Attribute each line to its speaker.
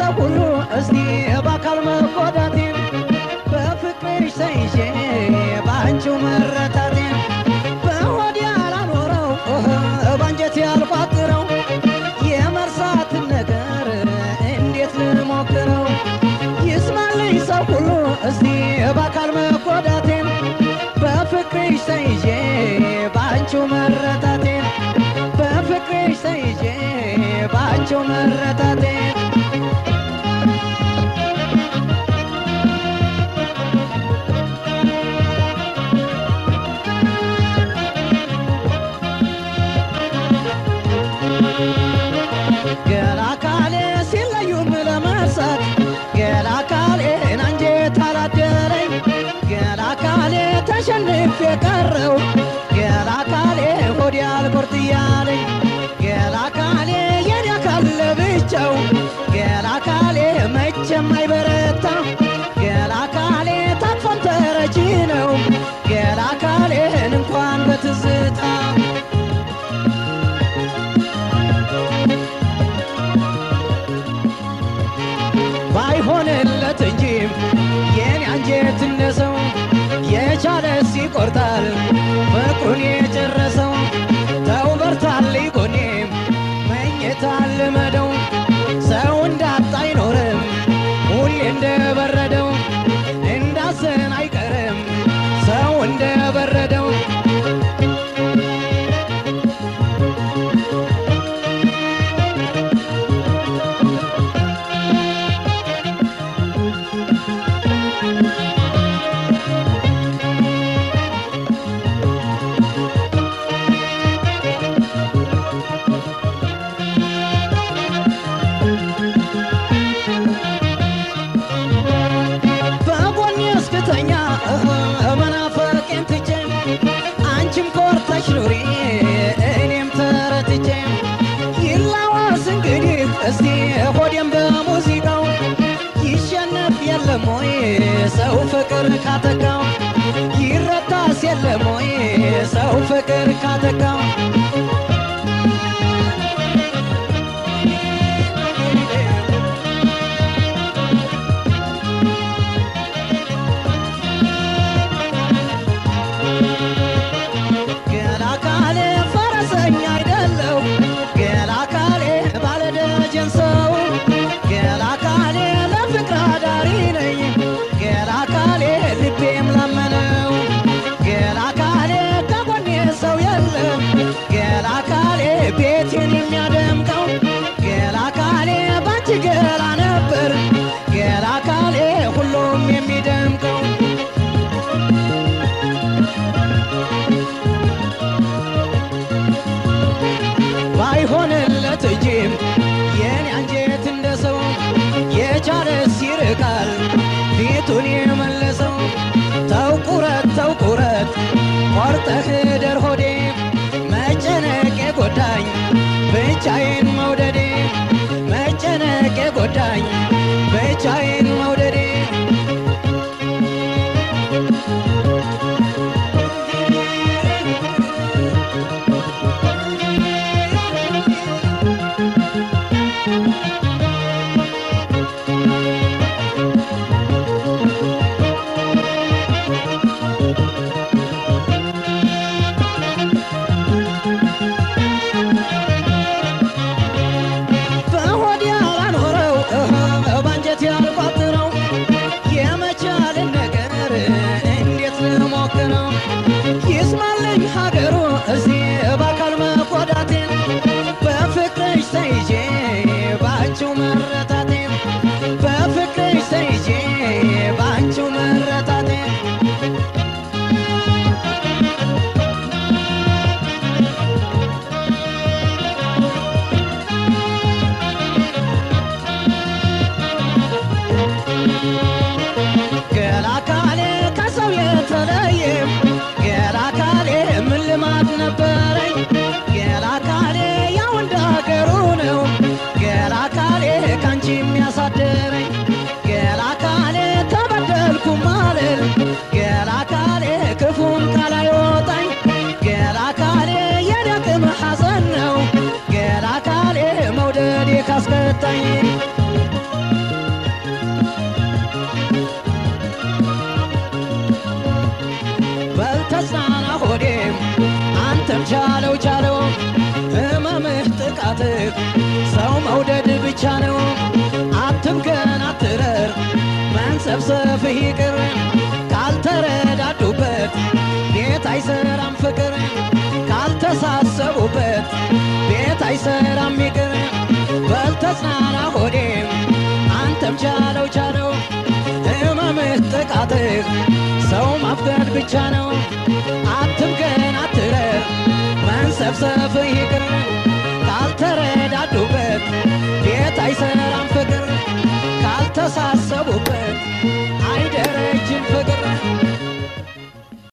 Speaker 1: ሰው ሁሉ እስቲ በአካል መጎዳቴን በፍቅርሽ ተይዤ በአንቺው መረታቴን በሆዴ ያላኖረው ባንጀቴ ያልቋጥረው የመርሳትን ነገር እንዴት ልሞክረው? ይስማልኝ ሰው ሁሉ እስቲ በአካል መጎዳቴን በፍቅርሽ ተይዤ በአንቺው መረታቴን በፍቅርሽ ተይዤ በአንቺው መረታቴን ገላ ካሌ ሲለዩም ለመርሳት ገላ ካሌን አንጀት አላደረኝ ገላ ካሌ ተሸንፍ የቀረው ገላ ካሌ ሆዴ አልቆርጥ እያለኝ ገላ ካሌ የኔ አካል ለብቻው ገላ ካሌ መቼም አይበረታ ገላ ካሌ ታቅፎም ተረጂ ነው ገላ ካሌን እንኳን በትዝታ ባይሆንለት እንጂ የኔ አንጀት እንደሰው የቻለስ ይቆርጣል ፍቅሩን የጨረሰው ተው በርታልኝ ጎኔ መኝታ ልመደው ሰው እንዳጣ አይኖርም ሁሌ እንደበረደው እንዳዘን አይቀርም ሰው እንደበረደው በጎኔ እስክተኛ መናፈቄን ትቼ አንቺም ኮርተሽ ኑሪ እኔም ተረትቼ ይላዋስ እንግዲህ እስቲ ሆዴም በሙዚቃው ይሸነፍ የለም ወይ ሰው ፍቅር ካተካው ይረታስ የለም ወይ ሰው ፍቅር ካተካው ገላ ካሌ ፈረሰኛ አይደለው ገላ ካሌ ባለደጀን ሰው ገላ ካሌ ለፍቅር አዳሪ ነኝ ገላ ካሌ ልቤም ለመነው ገላ ካሌ ከጎኔ ሰው የለም ገላ ካሌ ቤቴን የሚያደምቀው ገላ ካሌ ባንቺ ገላ ነበር ገላ ካሌ ሁሉም የሚደምቀው ባይሆንለት እጅም የኔ አንጀት እንደ ሰው የቻለስ ይርቃል ፊቱን የመለሰው ተው ቁረት ተው ቁረት ቆርጠህ ደር ሆዴ መጨነቅ የጎዳኝ ብቻዬን መውደዴ መጨነቅ የጎዳኝ ብቻዬን መውደዴ በሆድ ያላኖረው ባንጀት ያልቋጥረው የመቻልን ነገር እንዴት ልሞክረው? ይስማልኝ ሀገሩ እዚህ በአካል መጎዳቴን በፍቅርሽ ተይዤ በአንቺው መረታቴን በፍቅርሽ ተይዤ በአንቺው መረታቴን ገላ ካሌ ከሰው የተለየ ገላ ካሌ ምን ልማድ ነበረኝ ገላ ካሌ ያው እንደ ሀገሩ ነው ገላ ካሌ ካንቺ የሚያሳድረኝ ገላ ካሌ ተበደልኩ ማልል ገላ ካሌ ክፉም ቃል አይወጣኝ ገላ ካሌ የደቅም ሐዘን ነው ገላ ካሌ መውደዴ ካስከታኝ በልተጽናና ሆዴም አንተም ቻለው ቻለው ህመምህ ጥቃትህ ሰው መውደድ ብቻ ነው አትምከን አትረር መንሰብሰብህ ይቅር ካልተረዳዱበት ቤት አይሰራም ፍቅር ካልተሳሰቡበት ቤት አይሰራም ይቅር በልተጽናና ሆዴም አንተም ቻለው ቻለው ህመምህ ጥቃትህ ሰው ማፍቀድ ብቻ ነው አትምከን አትረር መንሰብሰብህ ይቅር ካልተረዳዱበት ቤት አይሰራም ፍቅር ካልተሳሰቡበት